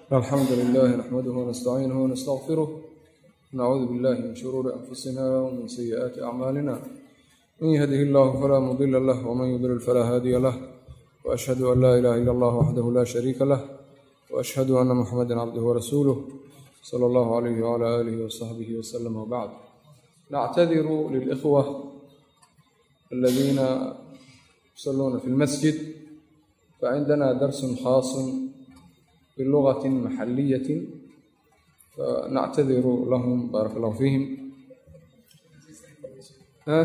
الحمد لله نحمده ونستعينه ونستغفره نعوذ بالله من شرور أنفسنا ومن سيئات أعمالنا من يهده الله فلا مضل له ومن يضلل فلا هادي له وأشهد أن لا إله إلا الله وحده لا شريك له وأشهد أن محمدا عبده ورسوله صلى الله عليه وعلى آله وصحبه وسلم وبعد نعتذر للإخوة الذين يصلون في المسجد فعندنا درس خاص بلغة محلية فنعتذر لهم بارك الله فيهم ها؟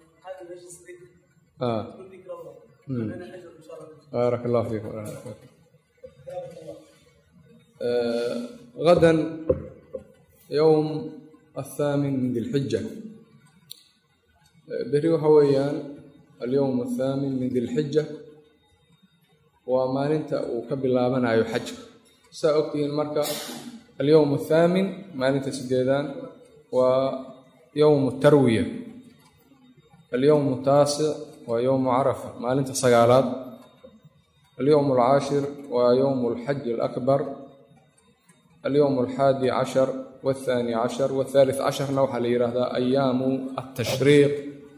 آه. مم. بارك الله فيكم بارك الله فيكم. آه غدا يوم الثامن من ذي الحجة beri waxa weeyaan alyowm athaamin min dilxija waa maalinta uu ka bilaabanayo xajka saa ogtihiin marka alyowm athaamin maalinta sideedaan waa yowmu tarwiya alyowmu taasic waa yowmu carafa maalinta sagaalaad alyowm alcaashir waa yowmu alxaji alakbar alyowm alxaadi cashar والثاني عشر والثالث عشرna waxaa la yidhaahdaa أyaamu التashriiq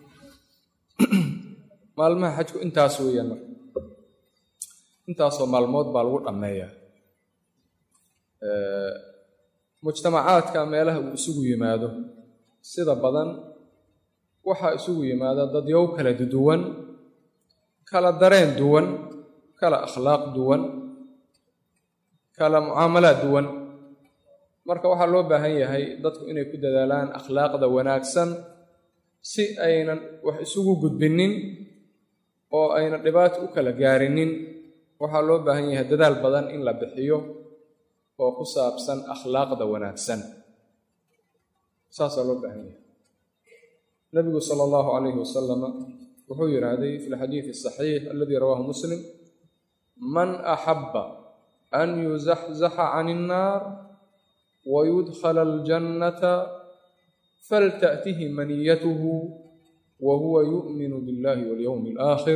maalmaha xajku intaas weeyaan marka intaasoo maalmood baa lagu dhammeeyaa mujtamacaadka meelaha uu isugu yimaado sida badan waxaa isugu yimaada dadyow kala duwan kala dareen duwan kala akhlaaq duwan kala mucaamalaad duwan marka waxaa loo baahan yahay dadku inay ku dadaalaan akhlaaqda wanaagsan si aynan wax isugu gudbinin oo aynan dhibaato u kala gaarinin waxaa loo baahan yahay dadaal badan in la bixiyo oo ku saabsan akhlaaqda wanaagsan saasaa loo baahan yahay nabigu sala allahu calayhi wasalama wuxuu yidhaahday fi lxadiidi asaxiix aladii rawaahu muslim man axabba an yuzaxzaxa can innaar wayudkhala aljannata falta'tihi maniyatuhu wa huwa yu'minu biاllahi walyowmi alaakhir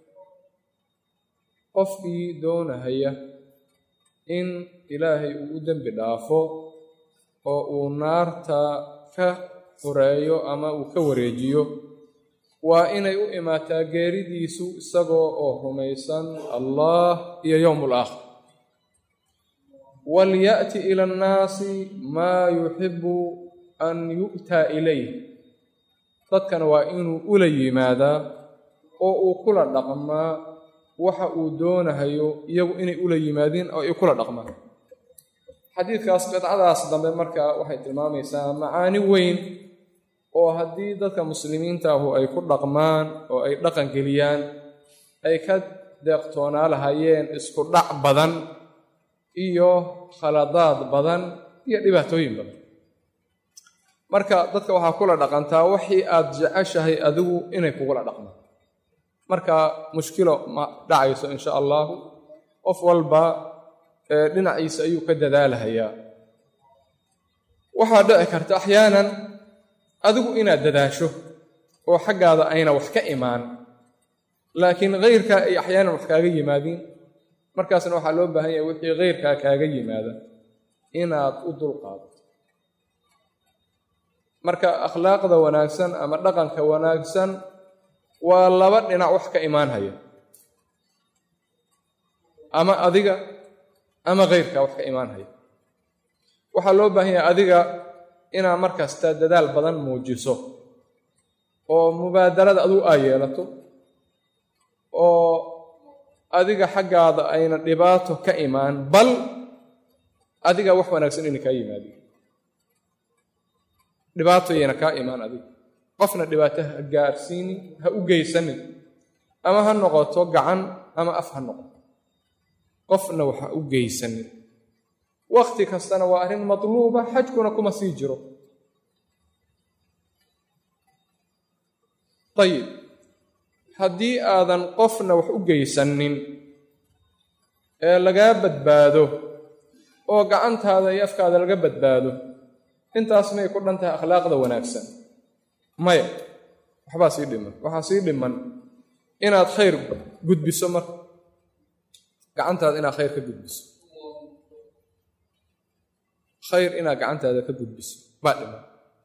qofkii doonahaya in ilaahay uu u dembi dhaafo oo uu naarta ka fureeyo ama uu ka wareejiyo waa inay u imaataa geeridiisu isagoo oo rumaysan allah iyo yowm alaakhir walya'ti ila annaasi maa yuxibu an yu'taa ilayh dadkana waa inuu ula yimaadaa oo uu kula dhaqmaa waxa uu doonahayo iyagu inay ula yimaadiin oo ay kula dhaqmaan xadiidkaas qidcadaas dambe marka waxay tilmaamaysaa macaani weyn oo haddii dadka muslimiintaahu ay ku dhaqmaan oo ay dhaqan geliyaan ay ka deeqtoonaa lahayeen isku dhac badan iyo khaladaad badan iyo dhibaatooyin badan marka dadka waxaa kula dhaqantaa wixii aad jeceshahay adigu inay kugula dhaqmaan marka mushkilo ma dhacayso insha allahu qof walba dhinaciisa ayuu ka dadaalahayaa waxaa dhici karta axyaanan adigu inaad dadaasho oo xaggaada ayna wax ka imaan laakiin keyrkaa ay axyaanan wax kaaga yimaadiin markaasna waxaa loo baahan yahay wixii keyrkaa kaaga yimaada inaad u dulqaado marka akhlaaqda wanaagsan ama dhaqanka wanaagsan waa laba dhinac wax ka imaanhaya ama adiga ama keyrkaa wax ka imaanhaya waxaa loo baahan yahay adiga inaad markasta dadaal badan muujiso oo mubaadarada adigu aa yeelato oo adiga xaggaada ayna dhibaato ka imaan bal adiga wax wanaagsan inay kaa yimaadin dhibaato yayna kaa imaan adiga qofna dhibaato ha gaarsiinin ha u geysanin ama ha noqoto gacan ama af ha noqoto qofna wax ha u geysanin wakhti kastana waa arrin matluuba xajkuna kuma sii jiro ayib haddii aadan qofna wax u geysanin ee lagaa badbaado oo gacantaada iyo afkaada laga badbaado intaas may ku dhan tahay akhlaaqda wanaagsan maya waxbaa sii dhiman waxaa sii dhiman inaad khayr gudbiso marka gacantaada inaad khayr ka gudbiso khayr inaad gacantaada ka gudbiso baa dhiman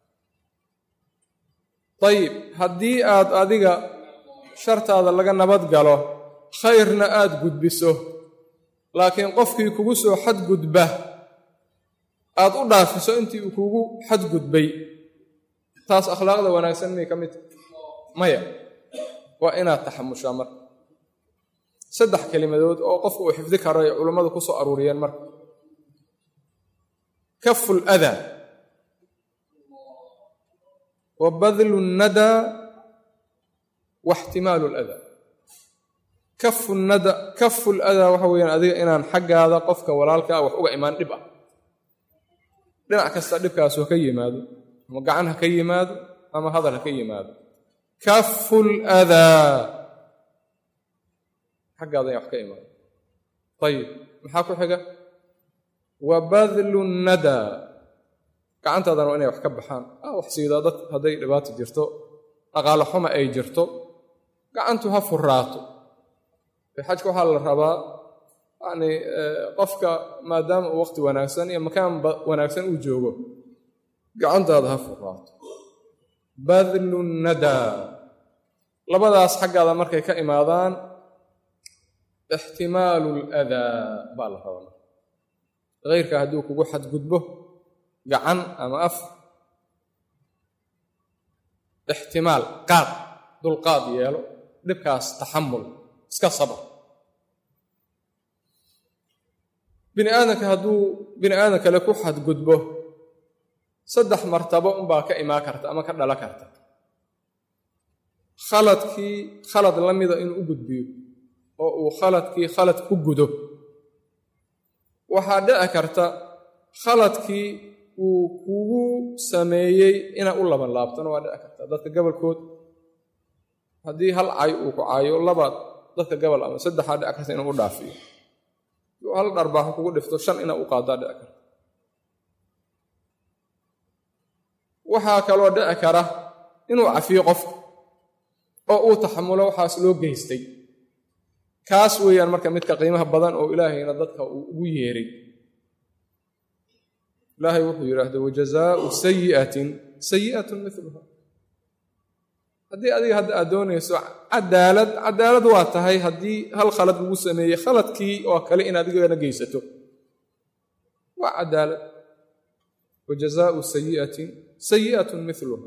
ayib haddii aad adiga shartaada laga nabad galo khayrna aad gudbiso laakiin qofkii kugu soo xadgudba aad u dhaafiso intii uu kugu xadgudbay taas akhlaaqda wanaagsan miyay ka mid maya waa inaad taxamushaa marka saddex kelimadood oo qofku uu xifdi karo ay culummadu ku soo aruuriyeen marka kafu ladaa wa badlu nnadaa wa ixtimaalu ladaa kafu nada kafu ladaa waxa weeyaan adiga inaan xaggaada qofka walaalkaa wax uga imaan dhib ah dhinac kasta dhibkaas ha ka yimaado ama gacan ha ka yimaado ama hadal ha ka yimaado kafu ladaa xaggaada in wax ka imaado ayib maxaa ku xiga wa badlu nnadaa gacantaadana waa inay wax ka baxaan a wax siidaa dad hadday dhibaato jirto dhaqaalo xuma ay jirto gacantu ha furaato xajka waxaa la rabaa yani qofka maadaama uu waqti wanaagsan iyo makaan wanaagsan uu joogo gacantaada ha furaato badlu nadaa labadaas xaggaada markay ka imaadaan ixtimaalu ladaa baa la rabaa keyrka hadduu kugu xadgudbo gacan ama af ixtimaal qaad dulqaad yeelo dhibkaas taxamul iska sabr bini aadamka hadduu bini aadam kale ku xadgudbo saddex martabo unbaa ka imaan karta ama ka dhala karta khaladkii khalad la mida inuu u gudbiyo oo uu khaladkii khalad ku gudo waxaa dhici karta khaladkii uu kugu sameeyey inaa u laban laabtana waa dhici karta dadka gobolkood haddii hal cay uu ku caayo labaad dadka gobol ama saddexaa dhici karta inuu u dhaafiyo hal dharbaaxo kugu dhifto shan inaa u qaadaa dhici karta waxaa kaloo dhici kara inuu cafiyo qofka oo uu taxamulo waxaas loo geystay kaas weeyaan marka midka qiimaha badan oo ilaahayna dadka uu ugu yeeray ilaahay wuxuu yidhaahda wajazaau sayi'atin sayi'atun miluha haddii adiga hadda aad doonayso cadaalad cadaalad waa tahay haddii hal khalad lagu sameeyey khaladkii oo kale in adigana geysato waa cadaalad wajazaau sayi'atin sayi'atun miluha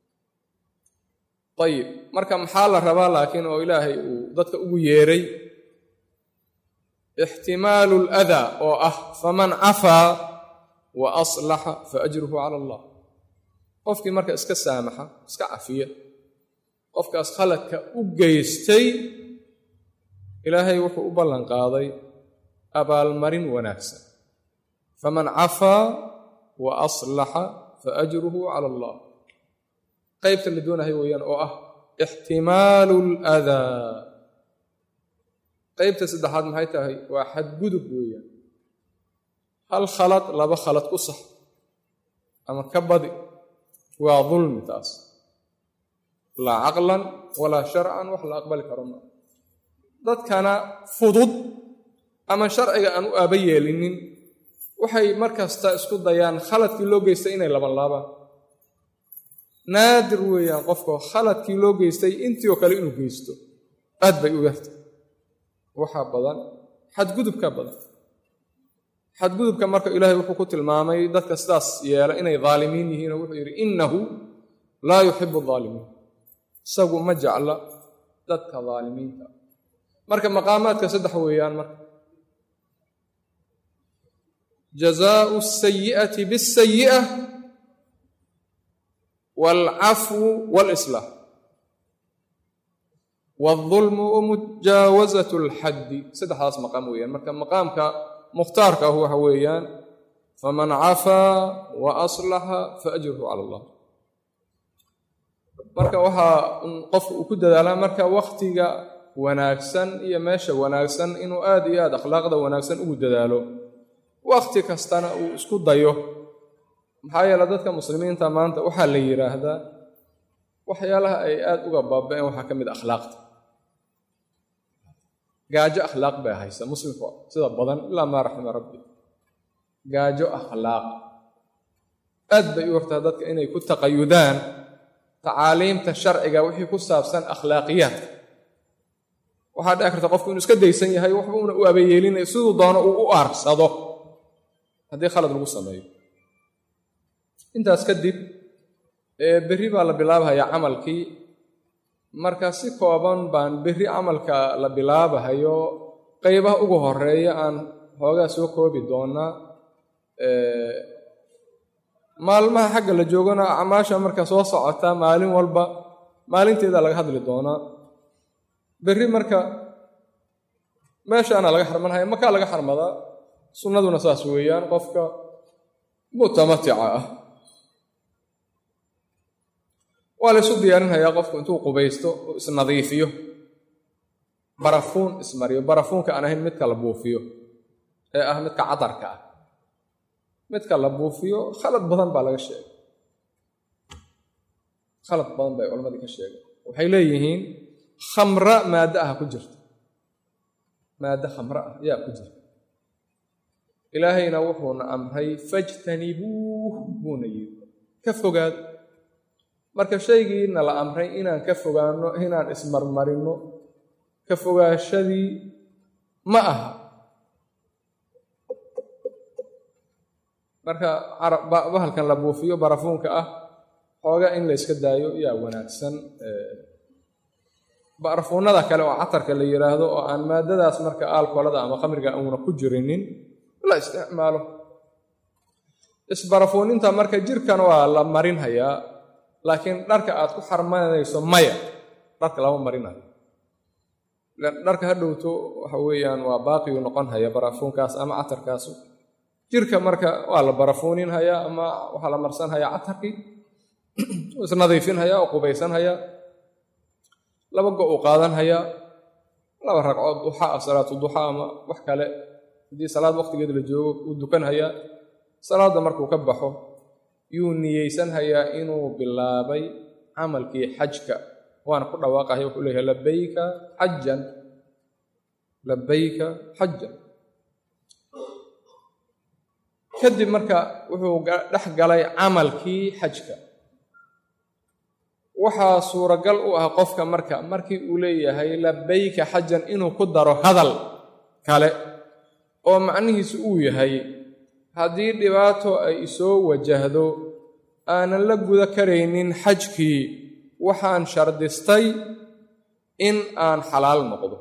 ayib marka maxaa la rabaa laakiin oo ilaahay uu dadka ugu yeeray ixtimaalu ladaa oo ah faman cafaa wa aslaxa fa ajruhu cala allah qofkii marka iska saamaxa iska cafiya qofkaas khaladka u geystay ilaahay wuxuu u ballan qaaday abaalmarin wanaagsan faman cafaa wa aslaxa fa ajruhu cala allah qaybta la doonahay weeyaan oo ah ixtimaalu ladaa qaybta saddexaad maxay tahay waa xadgudub weeyaan hal khalad laba khalad ku sax ama ka badi waa dulmi taas laa caqlan walaa sharcan wax la aqbali karo maa dadkana fudud ama sharciga aan u aaba yeelinin waxay mar kasta isku dayaan khaladkii loo geystay inay laban laabaan naadir weeyaan qofka khaladkii loo geystay intii oo kale inuu geysto aad bay u yartay waxaa badan xadgudubka badan xadgudubka marka ilaahay wuxuu ku tilmaamay dadka sidaas yeela inay daalimiin yihiin oo wuxuu yidhi innahu laa yuxibu aalimiin isagu ma jecla dadka daalimiinta marka maqaamaadka saddex weeyaan marka jazaau sayi'ati bisayi'a waalcafwu waalislaax waalظulmu wamujaawasat اlxaddi saddexdaas maqaam weeyaan marka maqaamka mukhtaarka ah waxa weeyaan faman cafaa wa aslaxa faajruhu cala allah marka waxaa qofku uu ku dadaalaa marka wakhtiga wanaagsan iyo meesha wanaagsan inuu aad iyo aad akhlaaqda wanaagsan ugu dadaalo wakhti kastana uu isku dayo maxaa yeele dadka muslimiinta maanta waxaa la yidhaahdaa waxyaalaha ay aad uga baaba-een waxaa ka mid a akhlaaqta gaajo akhlaaq bay haysa muslimka sida badan ilaa maa raxima rabbi gaajo akhlaaq aad bay u hortaa dadka inay ku taqayudaan tacaaliimta sharciga wixii ku saabsan akhlaaqiyaadka waxaa dhici karta qofku inuu iska daysan yahay waxba una u abayeelinay siduu doono uu u aarsado haddii khalad lagu sameeyo intaas kadib berri baa la bilaabahayaa camalkii marka si kooban baan berri camalka la bilaabahayo qaybaha ugu horeeya aan hoogaa soo koobi doonaa maalmaha xagga la joogana acmaasha marka soo socota maalin walba maalinteeda laga hadli doonaa berri marka meeshaana laga xarmanhaya makaa laga xarmadaa sunnaduna saas weeyaan qofka mutamatica ah waa la isu diyaarinhayaa qofku intuu qubaysto oo isnadiifiyo barafuun ismariyo barafuunka aan ahayn midka la buufiyo ee ah midka cadarka ah midka la buufiyo khalad badan baa laga sheegay khalad badan bay culammadii ka sheegay waxay leeyihiin khamra maaddo ah ku jirta maaddo khamre ah yaa ku jirta ilaahayna wuxuuna amray fajtanibuuh buuna yidhi ka fogaad marka shaygiina la amray inaan ka fogaanno inaan ismarmarinno ka fogaashadii ma aha marka bahalkan la buufiyo barafuunka ah xooga in la yska daayo yaa wanaagsan barafuunada kale oo catarka la yidhaahdo oo aan maadadaas marka aalkolada ama khamriga uuna ku jirinin la isticmaalo isbarafuuninta marka jirkan waa la marinhayaa laakiin dharka aad ku xarmanayso maya dharka lama marinayo dharka ha dhowto waxa weeyaan waa baaqiyu noqon haya barafuunkaas ama catarkaasu jirka marka waa la barafuunin hayaa ama waxaa la marsan hayaa catarkii isnadiifin hayaa oo qubaysan hayaa laba go uu qaadan hayaa laba ragcood duxa ah salaatu duxa ama wax kale haddii salaad waqtigeed la joogo uu dukan hayaa salaadda markuu ka baxo yuu niyeysan hayaa inuu bilaabay camalkii xajka waana ku dhawaaqahaya wuxuu leeyahay labayka xajan labayka xajan kadib marka wuxuu dhex galay camalkii xajka waxaa suuragal u ah qofka marka markii uu leeyahay labayka xajan inuu ku daro hadal kale oo macnihiisu uu yahay haddii dhibaato ay isoo wajahdo aanan la guda karaynin xajkii waxaan shardistay in aan xalaal noqdo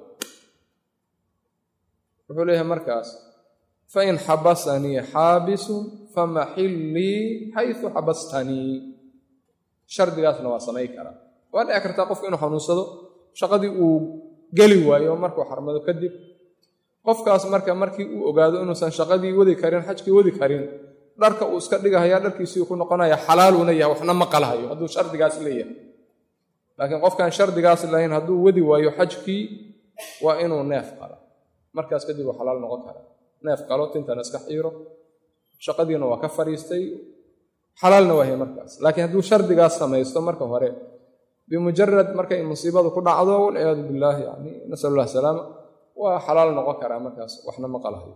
wuxuu leeyahay markaas fain xabasanii xaabisun famaxillii xaysu xabastanii shardigaasna waa samay karaa waa dhici kartaa qofku inuu xanuunsado shaqadii uu geli waayo markuu xarmado kadib qofkaas marka markii uu ogaado inuusan shaqadii wadi karin xajkii wadi karin dharka uu iska dhigahaya dharkiisii ku noqonaya xalaaluuna yahay waxna ma qalahayo hadduu shardigaas leeyahay laakiin qofkaan shardigaas lahayn hadduu wadi waayo xajkii waa inuu neef qalo markaas kadib uu xalaal noqon kara neef qalo tintana iska xiiro shaqadiina waa ka fadhiistay xalaalna waahay markaas laakiin hadduu shardigaas samaysto marka hore bimujarad markay musiibadu ku dhacdo walciyaadu billaah yani nasal allah salaama waa xalaal noqon karaa markaas waxna ma qalahayo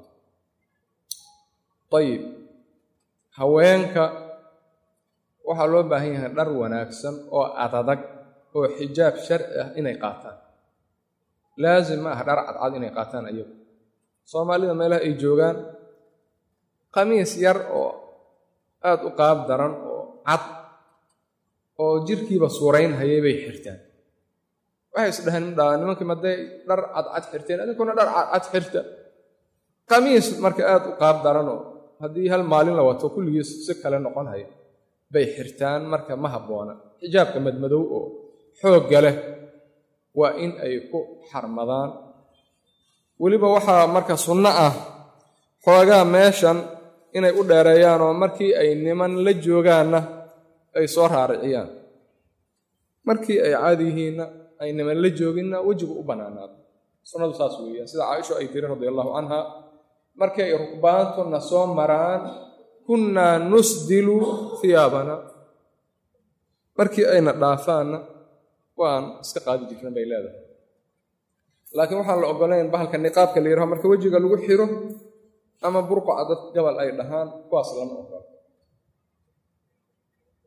ayib haweenka waxaa loo baahan yahay dhar wanaagsan oo adadag oo xijaab sharci ah inay qaataan laazim ma ah dhar cadcad inay qaataan ayagu soomaalida meelaha ay joogaan khamiis yar oo aada u qaab daran oo cad oo jirkiiba suurayn hayay bay xirtaan waxay isdhaheen midhaa nimankii madday dhar cadcad xirteen adinkuna dhar cadcad xirta khamiis marka aada u qaab daranoo haddii hal maalin la wato kulligiis si kale noqon haya bay xirtaan marka ma habboona xijaabka madmadow oo xoogga leh waa in ay ku xarmadaan weliba waxaa marka sunno ah xoogaa meeshan inay u dheereeyaan oo markii ay niman la joogaanna ay soo raariciyaan markii ay caadi yihiinna ay niman la jooginna wejigu u bannaanaado sunnadu saas weeyaan sida caaisho ay tiri radi allahu canha markii ay rukbaantuna soo maraan kunnaa nusdilu hiyaabana markii ayna dhaafaanna waan iska qaadi jirna bay leedahay laakiin waxaan la ogolayn bahalka niqaabka la yidhaho marka wejiga lagu xiro ama burqaca dad gabal ay dhahaan kuwaas lama ogola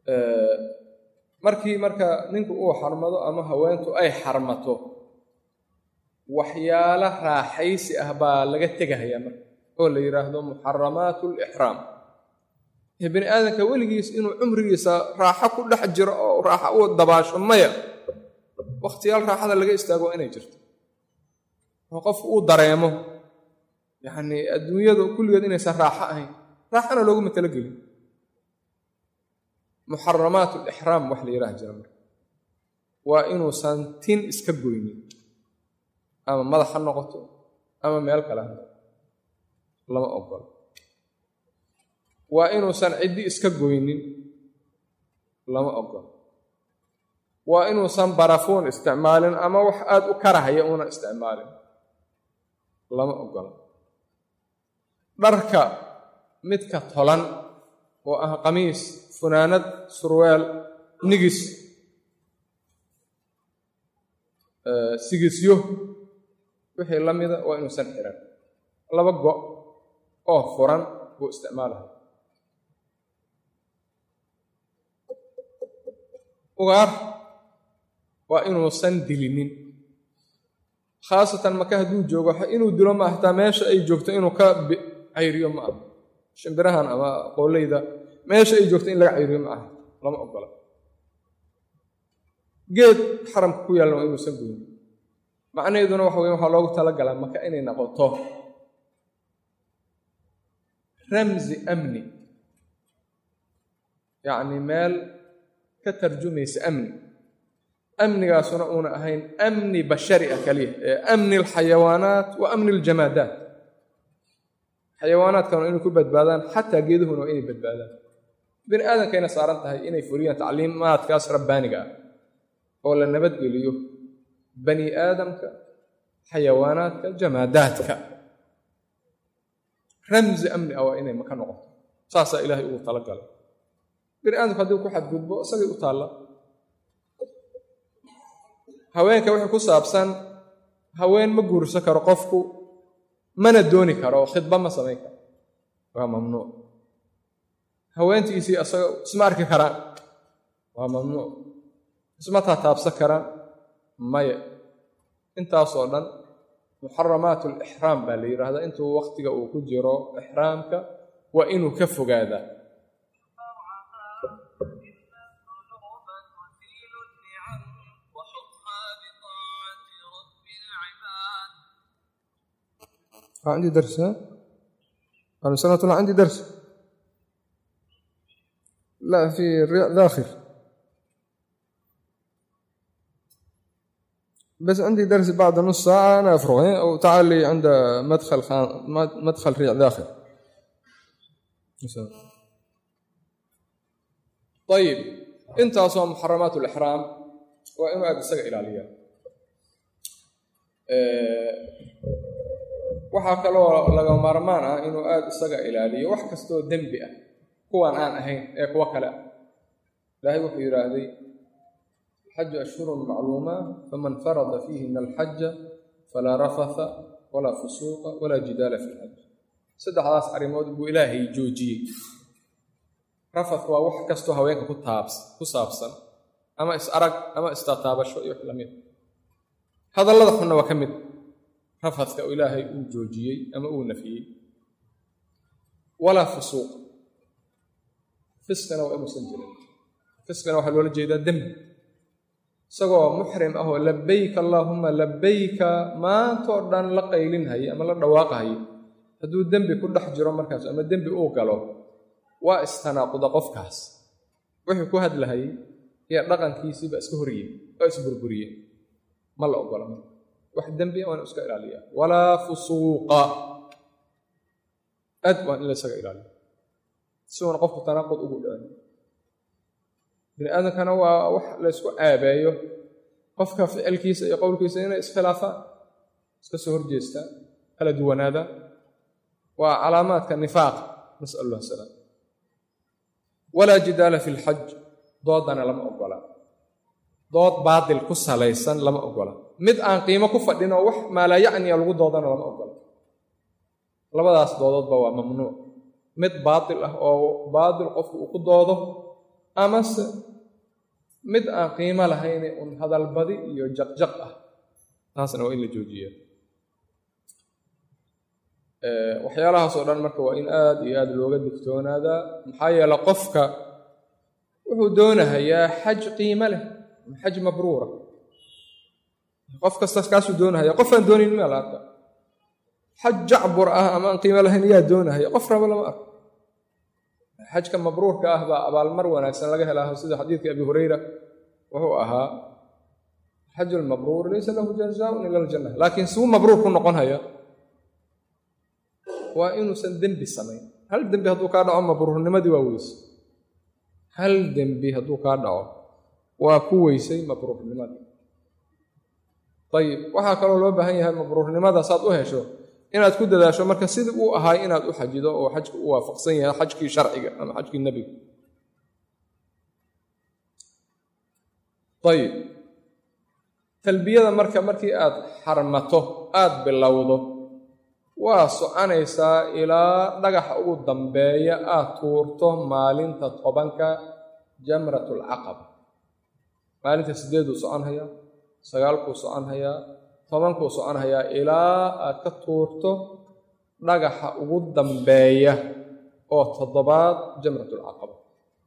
markii marka ninku uu xarmado ama haweentu ay xarmato waxyaalo raaxaysi ah baa laga tegahayaa marka oo la yidhaahdo muxaramaat lixraam bini aadamka weligiis inuu cumrigiisa raaxo ku dhex jiro oo raaxo u dabaasho maya wakhtiyaal raaxada laga istaago inay jirto oo qofku uu dareemo yacnii adduunyadu kulligeed inaysan raaxo ahayn raaxana looguma talagelin muxaramaat lixraam wax la yidhaha jira marka waa inuusan tin iska goynin ama madax ha noqoto ama meel kale ha noqoto lama ogolo waa inuusan ciddi iska goynin lama ogolo waa inuusan barafuun isticmaalin ama wax aada u karahaya uunan isticmaalin lama ogolo dharka midka tolan oo ah qamiis funaanad surweel nigis sigisyo wixii la mida waa inuusan xiran laba go' oo furan buu isticmaalaha ugaar waa inuusan dilinin khaasatan maka hadduu joogo inuu dilo ma hataa meesha ay joogto inuu ka cayriyo ma aha shimbirahan ama qooleyda meesha ay joogto in laga cayriyo ma aha lama ogola geed xaramka ku yaalna waa inuusan goyin macnaheeduna waxa weye waxaa loogu talagalaa maka inay noqoto ramsi amni yacni meel ka tarjumaysa amni amnigaasuna uuna ahayn amni bashari ah kaliya ee amni alxayawaanaat wa amni aljamaadaat xayawaanaadkana inay ku badbaadaan xataa geeduhuna waa inay badbaadaan bini aadamkayna saaran tahay inay fuliyaan tacliimaadkaas rabbaaniga ah oo la nabadgeliyo bani aadamka xayawaanaadka jamaadaadka ramsi amni ah waa inay maka noqoto saasaa ilaahay ugu talagalay bini aadamku haddii ku xadgudbo isagay u taalla haweenka wixii ku saabsan haween ma guursan karo qofku mana dooni karo oo khidba ma samayn karo waa mamnuuc haweentiisii asaga isma arki karaan waa mamnuuc isma taataabsan karaan maya intaasoo dhan muxaramaat alixraam baa la yidhaahdaa intuu wakhtiga uu ku jiro ixraamka waa inuu ka fogaadaa عندي درس ها؟ أنا سنة الله عندي درس لا في الرياض داخل بس عندي درس بعد نص ساعة أنا أفرغ أو تعال لي عند مدخل خان... مدخل رياض داخل طيب انت أصلا محرمات الإحرام وإما بسجع إلى اليوم waxaa kaloo laga maarmaan ah inuu aada isaga ilaaliyo wax kastoo dembi ah kuwan aan ahayn ee kuwo kale ah ilaahay wuxuu yidhaahday xaju ashhurun macluumaat faman farada fiihina alxaja falaa rafatha walaa fusuuqa walaa jidaala fi lxaj saddexdaas arrimood buu ilaahay joojiyey rafath waa wax kastoo haweenka ku taabs ku saabsan ama is arag ama istataabasho iyo wax lamid hadallada xunna waa ka mid rafadka oo ilaahay uu joojiyey ama uu nafiyey walaa fusuuq fiskana waa inuusan jirin fiskana waxaa loola jeedaa dembi isagoo muxrim ah oo labayka allaahuma labayka maantoo dhan la qaylinhaya ama la dhawaaqahaya hadduu dembi ku dhex jiro markaas ama dembi uu galo waa istanaaquda qofkaas wuxuu ku hadlahayay iyo dhaqankiisiiba iska horiyey oo isburburiyey ma la ogola wax dembiya waana iska ilaaliya walaa fusuuqa aad waan in la isaga ilaaliya si uuna qofku tanaaqud ugu dhicin bini aadamkana waa wax la ysku caabeeyo qofka ficilkiisa iyo qowlkiisa inay iskhilaafaan iska soo horjeestaan kala duwanaadaan waa calaamaadka nifaaqa nasal allah salaam walaa jidaala fi lxaj doodana lama ogola dood baatil ku salaysan lama ogola mid aan qiimo ku fadhin oo wax maalaayacniya lagu doodana lama ogola labadaas doodoodba waa mamnuuc mid baatil ah oo baatil qofku uu ku doodo amase mid aan qiimo lahayne un hadalbadi iyo jaqjaq ah taasna waa in la joojiya waxyaalahaas oo dhan marka waa in aada iyo aada looga digtoonaadaa maxaa yeele qofka wuxuu doonahayaa xaj qiimo leh xaj mabruura qof kastas kaasuu doonahaya qofaan doonayn maa la arka xaj jacbur ah ama aan qiimo lahayn yaa doonahaya qof raba lama arko xajka mabruurka ah baa abaalmar wanaagsan laga helaa sida xadiidkii abi hureyra wuxuu ahaa xaju lmabruur laysa lahu jazaaun ila aljanna laakiin suu mabruur ku noqon haya waa inuusan dembi samayn hal dembi hadduu kaa dhaco mabruurnimadii waa weyse hal dembi hadduu kaa dhaco waa ku weysay mabruurnimada ayib waxaa kaloo loo baahan yahay mabruurnimada saad u hesho inaad ku dadaasho marka sidii uu ahaay inaad u xajido oo xajka u waafaqsan yahay xajkii sharciga ama xajkii nebiga ayib talbiyada marka markii aad xarmato aada bilowdo waa soconaysaa ilaa dhagaxa ugu dambeeya aad tuurto maalinta tobanka jamratulcaqaba maalinta sideeduu socon hayaa sagaalkuu socon hayaa tobankuu socon hayaa ilaa aad ka tuurto dhagaxa ugu dambeeya oo toddobaad jamratulcaqaba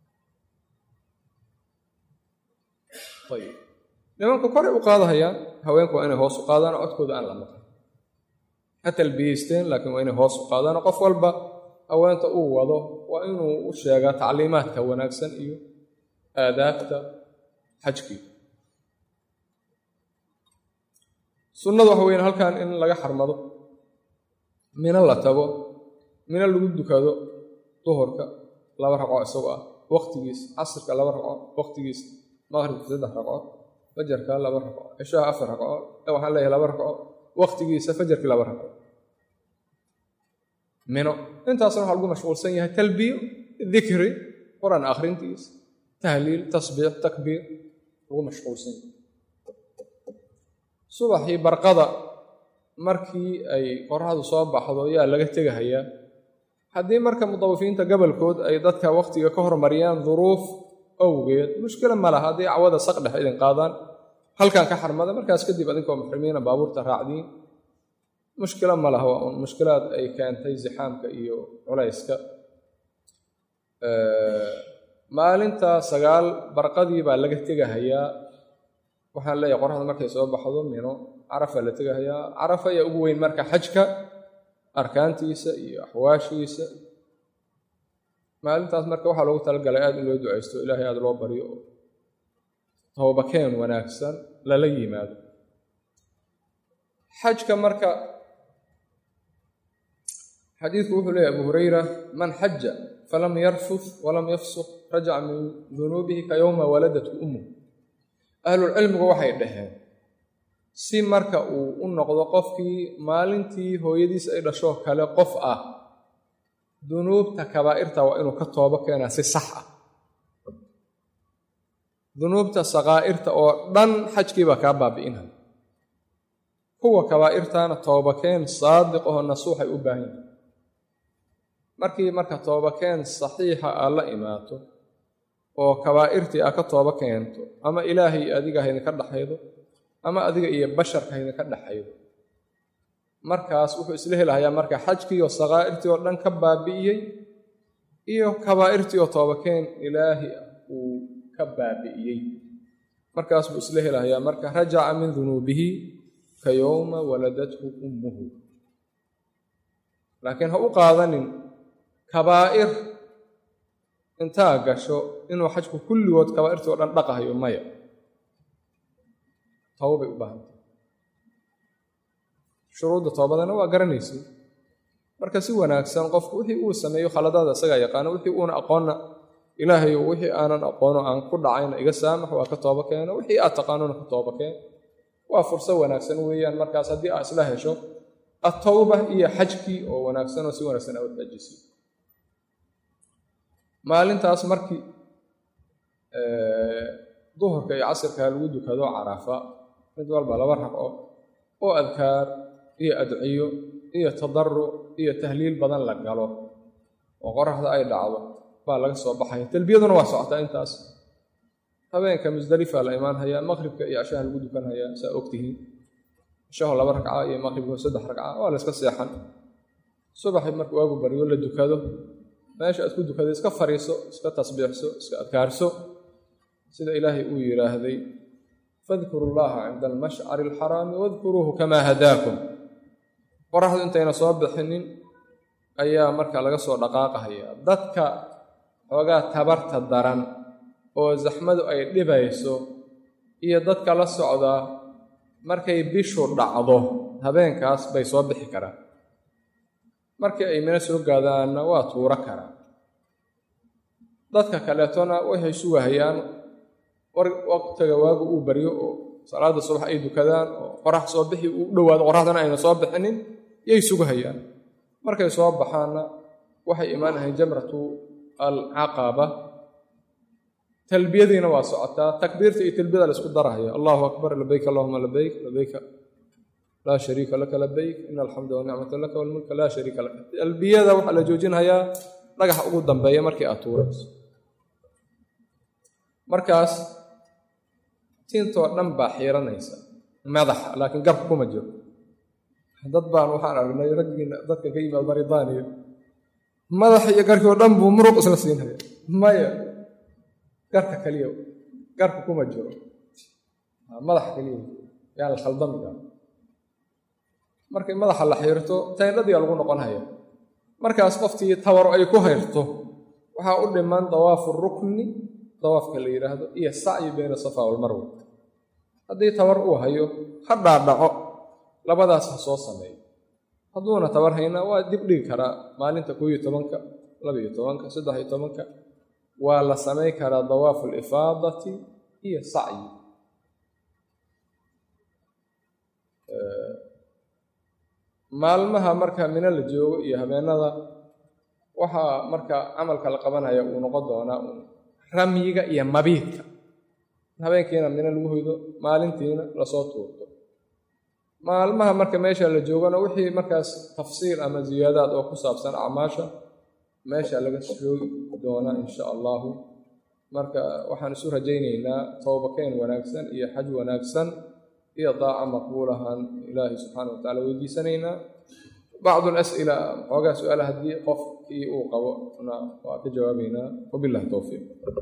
ayib nimanku koray u qaadahayaan haweenku waa inay hoos u qaadaan oo codkooda aan la maqan ha talbiyeysteen laakiin waa inay hoos u qaadaan qof walba haweenta uu wado waa inuu u sheegaa tacliimaadka wanaagsan iyo aadaabta xajkii sunnadu waxa weyan halkan in laga xarmado mino la tago mino lagu dukado duhurka laba ragco isagoo ah waqtigiis casirka laba ragco waqtigiis maqribka saddex ragco fajarka laba ragco cishaha afar ragco waxaan leeyahay laba ragco waqtigiisa fajarkii laba ragco mino intaasna waxaa lagu mashquulsan yahay talbiyo dikri qur-aan akhrintiis tahliil tasbiix takbiir lagu mashquulsan yahay subaxii barqada markii ay qoraxdu soo baxdo yaa laga tegahayaa haddii marka mudawifiinta gobolkood ay dadka waqtiga ka hormariyaan duruuf awgeed mushkila ma laha haddii cawada saqdhex idin qaadaan halkan ka xarmada markaas kadib adinkoo muxrimiina baabuurta raacdiin mushkilo ma laha waa un mushkilaad ay keentay zixaamka iyo culayska maalinta sagaal barqadii baa laga tegahayaa waxaan leeyahay qoraxda markay soo baxdo mino carafa la tegahayaa carafa ayaa ugu weyn marka xajka arkaantiisa iyo axwaashiisa maalintaas marka waxaa loogu talagalay aada in loo ducaysto ilaahay aada loo baryo oo toobakeen wanaagsan lala yimaado xajka marka xadiidku wuxuu leeyahy abu hurayra man xaja falam yarfuf walam yafsuq rajaca min dunuubihi ka yowma waladathu ummu ahlulcilmigu waxay dhaheen si marka uu u noqdo qofkii maalintii hooyadiis ay dhashoo kale qof ah dunuubta kabaa'irta waa inuu ka toobo keenaa si sax ah dunuubta sakaa'irta oo dhan xajkiibaa kaa baabi'inaya kuwa kabaa'irtaana toobakeen saadiq oo nasuuxay u baahan yihin markii marka toobakeen saxiixa aad la imaato oo kabaa'irtii aad ka tooba keento ama ilaahay adiga haydinka dhexaydo ama adiga iyo basharka haydinka dhexaydo markaas wuxuu isla helahayaa marka xajkii oo sakaa'irtii oo dhan ka baabi'iyey iyo kabaa'irtii oo toobakeen ilaahi uu ka baabi'iyey markaas buu isla helahayaa marka rajaca min dunuubihi ka yowma waladathu ummuhu laakiin ha u qaadanin kabaa'ir intaa gasho inuu xajku kulligood kabaa'irtii oo dhan dhaqahayo maya tawbay u baahantay shuruudda toobadana waa garanaysay marka si wanaagsan qofku wixii uu sameeyo khaladaada isagaa yaqaano wixii uuna aqoonna ilaahay wixii aanan aqoono aan ku dhacayna iga saamax waa ka tooba keeno wixii aad taqaanona ka tooba keen waa furso wanaagsan weeyaan markaas haddii aad isla hesho atowba iyo xajkii oo wanaagsan oo si wanaagsan aad xajisi maalintaas markii duhurka iyo casirka lagu dukado carafa mid walba laba ragco oo adkaar iyo adciyo iyo tadaruc iyo tahliil badan la galo oo qoraxda ay dhacdo baa laga soo baxaya talbiyaduna waa socotaa intaas habeenka musdalifa la imaan hayaa maqribka iyo cashaha lagu dukan hayaa saa ogtihiin cashaho laba ragca iyo maqribka saddex ragca waa la iska seexan subaxi marka waagu baryo la dukado meesha aad ku dukada iska fariiso iska tasbiixso iska adkaarso sida ilaahay uu yidhaahday fadkuru llaha cinda almashcari alxaraami wadkuruuhu kamaa hadaakum qoraxdu intayna soo bixinin ayaa marka laga soo dhaqaaqahaya dadka xoogaa tabarta daran oo zaxmadu ay dhibayso iyo dadka la socdaa markay bishu dhacdo habeenkaas bay soo bixi karaan markii ay mina soo gaadaanna waa tuuro karaa dadka kaleetona waxay sugahayaan waqtiga waagu uu baryo oo salaada subax ay dukadaan oo qorax soo bixi uu dhowaado qoraxdana ayna soo bixinin yay sugahayaan markay soo baxaanna waxay imaanahayn jamratu alcaqaba talbiyadiina waa socotaa takbiirta iyo talbiyada la isku darahaya allahu akbar labayk allahuma labayk labayka laa shariika laka labayk ina alxamda wanicmata laka walmulka laa shariika laka talbiyada waxaa la joojinhayaa dhagaxa ugu dambeeya markii aad tuurayso markaas tintoo dhan baa xiiranaysa madaxa laakiin garku kuma jiro dad baan waxaan aragnay raggiina dadka ka yimaad maritaaniya madaxa iyo garkii oo dhan buu muruq isla siinhaya maya garka keliya garku kuma jiro madaxa keliya yaa la khaldamiga markay madaxa la xiirto tayndhadiga lagu noqon haya markaas qoftii tawaro ay ku hayrto waxaa u dhiman dawaafu rukni dawaafka la yidhaahdo iyo sacyi bayna safa walmarwa haddii tabar uu hayo ha dhaadhaco labadaas ha soo sameeyo hadduuna tabar hayna waa dib dhigi karaa maalinta koo iyo tobanka labaiyo tobanka saddex iyo tobanka waa la samayn karaa dawaafu alifaadati iyo sacyi maalmaha marka mino la joogo iyo habeenada waxaa marka camalka la qabanaya uu noqon doonaa ramyiga iyo mabiidka habeenkiina mino lagu hoydo maalintiina lasoo tuurto maalmaha marka meesha la joogana wixii markaas tafsiir ama ziyaadaad oo ku saabsan acmaasha meesha laga shoogi doonaa insha allahu marka waxaan isu rajaynaynaa towbakeen wanaagsan iyo xaj wanaagsan iyo daaca maqbuulahaan ilaahay subxaana wa tacala weydiisanaynaa bacdu alas'ila xoogaa su-aala haddii qofkii uu qabo na waa ka jawaabaynaa wabillahi towfiiq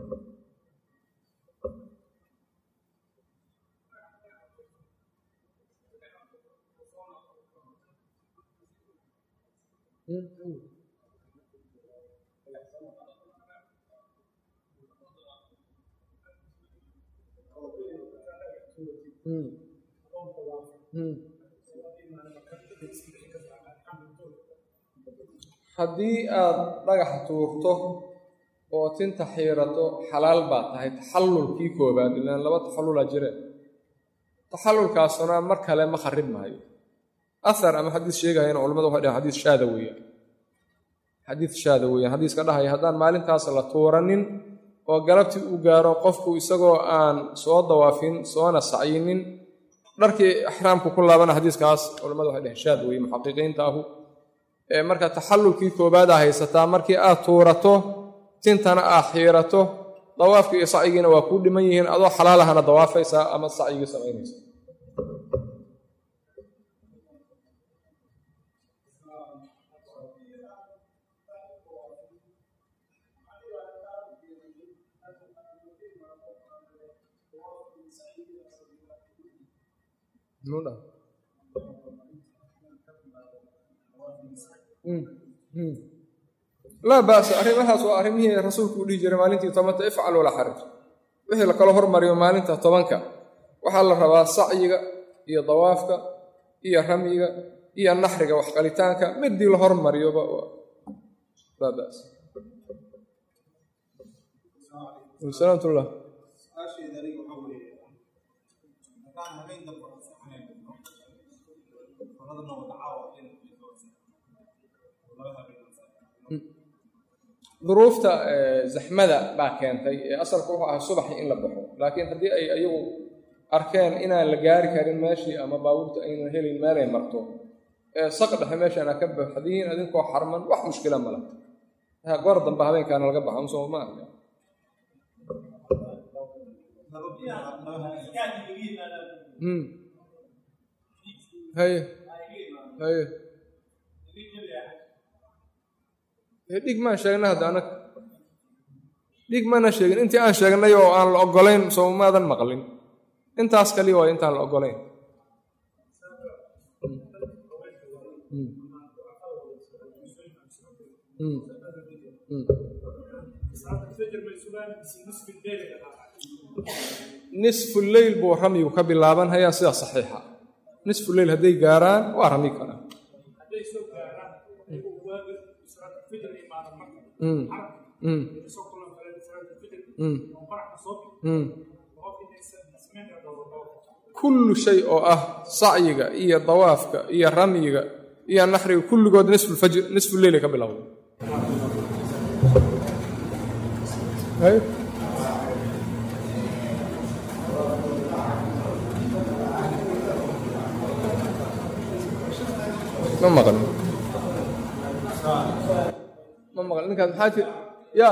haddii aad dhagaxa tuurto oo tinta xiirato xalaal baa tahay taxallulkii koobaad ilaan laba taxallulaa jire taxallulkaasuna mar kale ma kharib maayo ahar ama xadiis sheegayana culamadu waxay dhahen xadiis shaada weeyaan xadiis shaada weeyaan xadiiska dhahaya haddaan maalintaas la tuuranin oo galabtii uu gaaro qofku isagoo aan soo dawaafin soona sacyinin dharkii ixraamku ku laabana xadiiskaas culamadu waxay dhaheen shaad weeye muxaqiqiinta ahu marka taxallulkii koobaada haysataa markii aad tuurato tintana aad xiirato dawaafkii iyo sacyigiina waa kuu dhiman yihiin adoo xalaalahana dawaafaysaa ama sacyigii samaynaysa laa ba'sa arrimahaas waa arrimihii rasuulku u dhihi jiray maalintii tobanka ifcal walaa xaraj wixii lakala hormariyo maalinta tobanka waxaa la rabaa sacyiga iyo dawaafka iyo ramyiga iyo naxriga waxqalitaanka midii la hormariyoba laa ba'sa salaamtullah duruufta zaxmada baa keentay ee asalka wuxuu ahaa subaxii in la baxo laakiin haddii ay ayagu arkeen inaan la gaari karin meeshii ama baabuurta aynan helin meelay marto ee saq dhexe meeshaana ka baxdiin adinkoo xarman wax mushkila mala goor dambe habeenkaana laga baxo soo ma arka haye haye dhig maan sheegnay hadda anag dhig mana sheegin intii aan sheegnay oo aan la ogolayn soo maadan maqlin intaas kaliya waayo intaan la ogolayn nisfu leyl buu ramyigu ka bilaabanhayaa sida saxiixa nisfu leyl hadday gaaraan waa rami karaa kullu shay oo ah sacyiga iyo dawaafka iyo ramyiga iyo naxriga kulligood nisfulfajr nisfu leylay ka bilowda ma maqlin ma maqlin ninkaas maxaa tir ya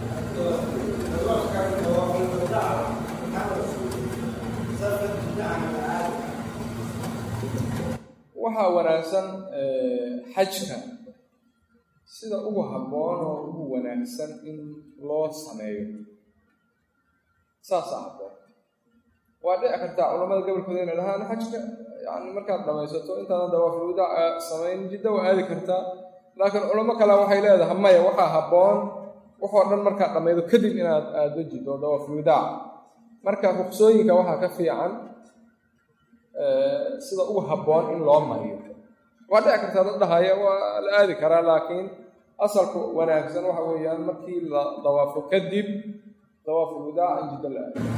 waxaa wanaagsan xajka sida ugu habboon oo ugu wanaagsan in loo sameeyo saasaa habboon waa dhici kartaa culamada gobolkooda inay dhahaan xajka yani markaad dhamaysato intaadan dawaafulwadaaca samayn jidda waa aadi kartaa laakiin culamo kale waxay leedahay maya waxaa habboon waxoo dhan markaad dhammaydo kadib inaad aado jiddo dawaafulwadaaca marka ruqsooyinka waxaa ka fiican sida ugu habboon in loo mariyo waa dhici kartaa dad dhahaya waa la aadi karaa laakiin asalku wanaagsan waxa weeyaan markii la dawaafo kadib dawaafulwadaaca in jiddo la aado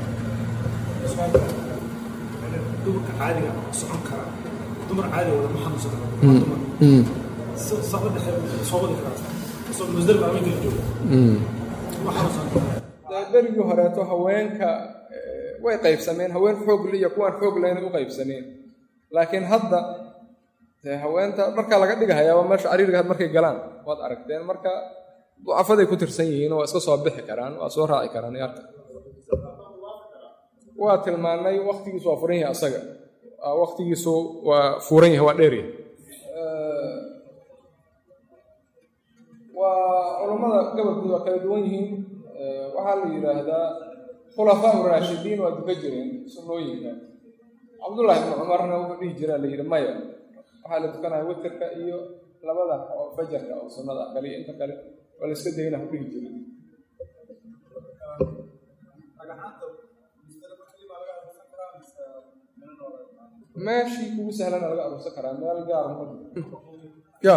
dumarka caadiga socon kara dumar caadiga wada ma xanuunsan karo saqda dhexe soo wadi karaa soo musdalifa ama kala jooga ma xanuunsan karo berigii horeeto haweenka way qaybsameen haween xoogle iyo kuwaan xoog lehna u qaybsameen laakiin hadda dee haweenta dharkaa laga dhigahayaaba meesha cariiriga had markay galaan waad aragteen marka ducafaday ku tirsan yihiin waa iska soo bixi karaan waa soo raaci karaan yarka waa tilmaanay waktigiisu waa furan yahay asaga waktigiisu waa furan yahay waa dheer yahay waa culammada gobolkooda waa kala duwan yihiin waxaa la yidhaahdaa khulafaa uraashidiin waa duka jireen sunnooyinka cabdullahi ibnu cumarna wuxuu dhihi jiraa la yidhi maya waxaa la tukanaya witerka iyo labada oo fajarka oo sunnada kaliya inta kale waa la iska dayna ku dhihi jiray meeshii kugu sahlana laga aruursan karaa meel gaar ya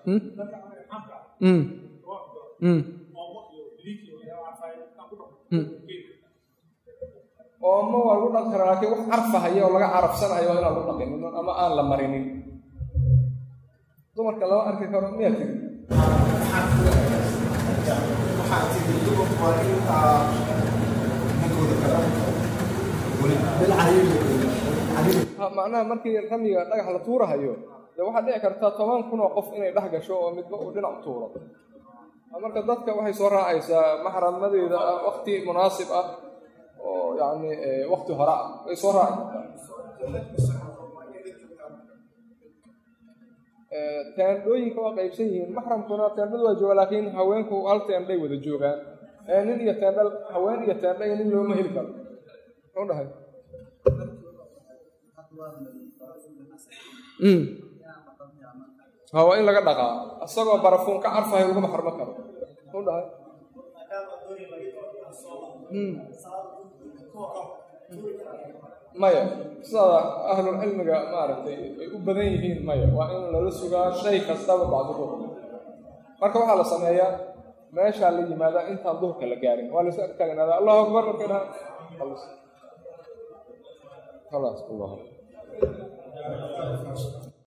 oomo waa lagu dhaqi karaa laakiin wax carfahaya oo laga carafsanayo waa inaan lagu dhaqinin ama aan la marinin dumarka lama arki karo miyaa tiri macnaha markii ramiga dhagax la tuurahayo dee waxaa dhici kartaa toban kun oo qof inay dhex gasho oo midba uu dhinac u tuuro marka dadka waxay soo raacaysaa maxramadeeda ah wakti munaasib ah oo yacni wakti hore ah way soo raaci kartaa teendhooyinka waa qaybsan yihiin maxramkuna teendhadu waa jooga laakiin haweenku hal teendhay wada joogaan nin iyo teendha haween iyo teendha iyo nin looma heli karo muxuu dhahay ha waa in laga dhaqaa isagoo barafuun ka carfahay laguma xarmo karo muxuu dhahay maya sidaada ahlulcilmiga maaragtay ay u badan yihiin maya waa in lala sugaa shay kastaba bacdu duhur marka waxaa la sameeyaa meeshaa la yimaadaa intaan duhurka la gaarin waa laysu agtaagnaada allahu akbar markay dhahaan خلاص الله